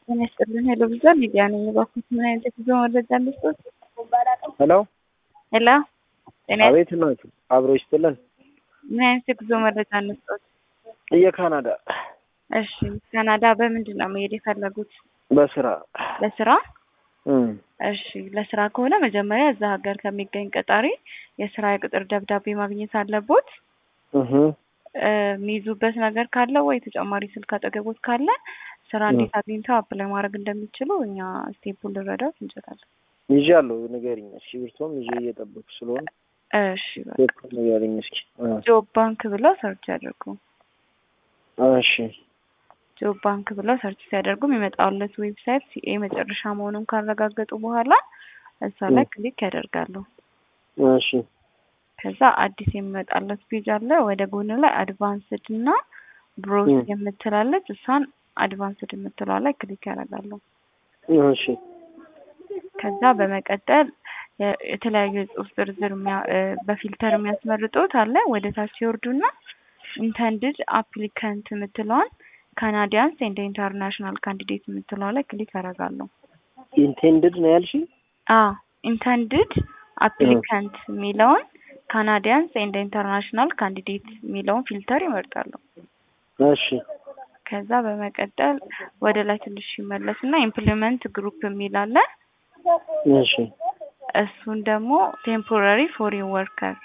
ጤና ይስጥልን። ሄሎ ብዛ ሚዲያ ነኝ። እባክዎት ምን አይነት የጉዞ መረጃ ልስጥዎት? ሄሎ ሄሎ ጤና አቤት ናችሁ። አብሮ ይስጥልን። ምን አይነት የጉዞ መረጃ እንስጥዎት? የካናዳ እሺ፣ ካናዳ በምንድን ነው መሄድ የፈለጉት? በስራ ለስራ? እም፣ እሺ፣ ለስራ ከሆነ መጀመሪያ እዛ ሀገር ከሚገኝ ቀጣሪ የስራ የቅጥር ደብዳቤ ማግኘት አለቦት። እህ እ፣ የሚይዙበት ነገር ካለ ወይ ተጨማሪ ስልክ አጠገቦት ካለ ስራ እንዴት አግኝተው አፕላይ ማድረግ እንደሚችሉ እኛ ስቴፑን ልንረዳዎት እንችላለን። ይዣለሁ። ንገሪኝ እስኪ። ብርቶም ይዤ እየጠበኩ ስለሆነ እሺ፣ በቃ ቴፕ ንገሪኝ እስኪ። እ፣ ጆብ ባንክ ብለው ሰርች ያደርጉ። እሺ ጆብ ባንክ ብለው ሰርች ሲያደርጉ የሚመጣውለት ዌብሳይት ሲኤ መጨረሻ መሆኑን ካረጋገጡ በኋላ እዛ ላይ ክሊክ ያደርጋሉ። እሺ ከዛ አዲስ የሚመጣለት ፔጅ አለ። ወደ ጎን ላይ አድቫንስድ እና ብሮስ ም። የምትላለች እሷን አድቫንስድ የምትለዋ ላይ ክሊክ ያደርጋሉ። እሺ ከዛ በመቀጠል የ- የተለያዩ የጽሁፍ ዝርዝር የሚያ- እ፣ በፊልተር የሚያስመርጡት አለ። ወደ ታች ይወርዱና ኢንተንድድ አፕሊካንት የምትለዋን ካናዲያንስ ኤንድ ኢንተርናሽናል ካንዲዴት የምትለዋ ላይ ክሊክ ያደርጋሉ። ኢንቴንድድ ነው ያልሽ? አ ኢንተንድድ አፕሊካንት የሚለውን ካናዲያንስ ኤንድ ኢንተርናሽናል ካንዲዴት የሚለውን ፊልተር ይመርጣሉ። እሺ ከዛ በመቀጠል ወደ ላይ ትንሽ ይመለስና ኢምፕሊመንት ግሩፕ የሚል አለ። እሺ እሱን ደግሞ ቴምፖራሪ ፎሪን ወርከር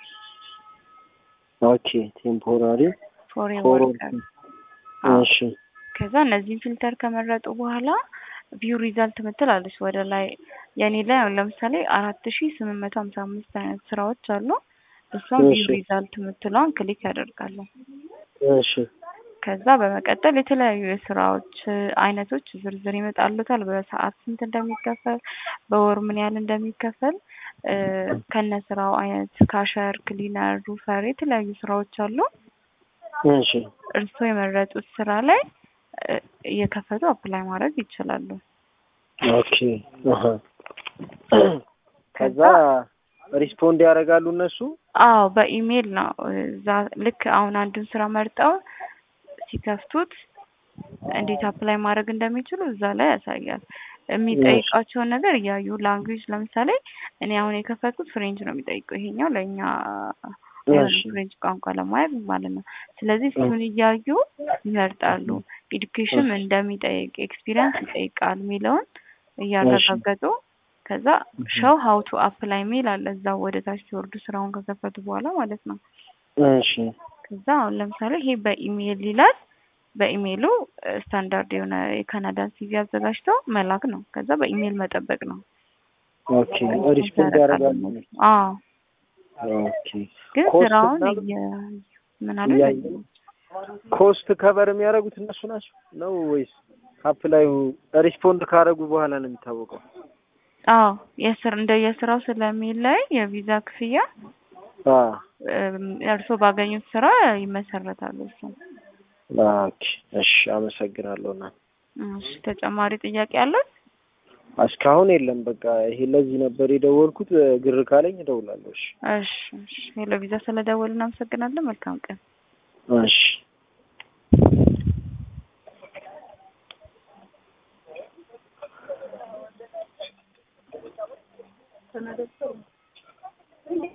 ኦኬ ቴምፖራሪ ፎሪን ፎር ወርከር አዎ። እሺ ከዛ እነዚህን ፊልተር ከመረጡ በኋላ ቪው ሪዛልት ምትላለች ወደ ላይ የኔ ላይ አሁን ለምሳሌ አራት ሺ ስምንት መቶ ሀምሳ አምስት አይነት ስራዎች አሉ። እሷን ቪው እሺ። ሪዛልት የምትለዋን ክሊክ ያደርጋሉ። እሺ ከዛ በመቀጠል የተለያዩ የስራዎች እ፣ አይነቶች ዝርዝር ይመጣሉታል። በሰዓት ስንት እንደሚከፈል፣ በወር ምን ያህል እንደሚከፈል እ፣ ከነ ስራው አይነት ካሸር፣ ክሊነር፣ ሩፈር የተለያዩ ስራዎች አሉ። እሺ እርስዎ የመረጡት ስራ ላይ እ፣ እየከፈቱ አፕላይ ማድረግ ይችላሉ። ኦኬ አሀ ከዛ ሪስፖንድ ያደርጋሉ እነሱ። አዎ በኢሜይል ነው። እዛ ልክ አሁን አንዱን ስራ መርጠው ሲከፍቱት እንዴት አፕላይ ማድረግ እንደሚችሉ እዛ ላይ ያሳያል። የሚጠይቃቸውን ነገር እያዩ ላንጉጅ ለምሳሌ እኔ አሁን የከፈትኩት ፍሬንች ነው የሚጠይቀው ይሄኛው ለእኛ አይሆንም፣ እሺ ፍሬንች ቋንቋ ለማየት ማለት ነው። ስለዚህ እሱን እያዩ ይመርጣሉ። ኤዱኬሽን ምን እንደሚጠይቅ ኤክስፒሪየንስ ይጠይቃል የሚለውን እያረጋገጡ ከዛ ሸው ሀው ቱ አፕላይ ሜል አለ እዛው ወደ ታች ሲወርዱ ስራውን ከከፈቱ በኋላ ማለት ነው። እሺ ከዛ አሁን ለምሳሌ ይሄ በኢሜይል ይላል። በኢሜይሉ ስታንዳርድ የሆነ የካናዳን ሲቪ አዘጋጅተው መላክ ነው። ከዛ በኢሜይል መጠበቅ ነው። ኦኬ ሪስፖንድ ያደርጋሉ። አዎ ኦኬ ግን ኮስት ስራውን ምናምን እየ ምን አለ እያዩ ኮስት ከቨር የሚያደርጉት እነሱ ናቸው ነው ወይስ አፕላዩ ሪስፖንድ ካደረጉ በኋላ ነው የሚታወቀው? አዎ የስር እንደ የስራው ስለሚለይ የቪዛ ክፍያ አ እም፣ እርስዎ ባገኙት ስራ ይመሰረታሉ። እሱ ኦኬ እሺ፣ አመሰግናለሁ። እና እሺ፣ ተጨማሪ ጥያቄ አለው? እስካሁን የለም። በቃ ይሄ ለዚህ ነበር የደወልኩት። ግር ካለኝ እደውላለሁ። እሺ እሺ፣ እሺ። ሄሎ ቪዛ ስለደወልን እናመሰግናለን። መልካም ቀን። እሺ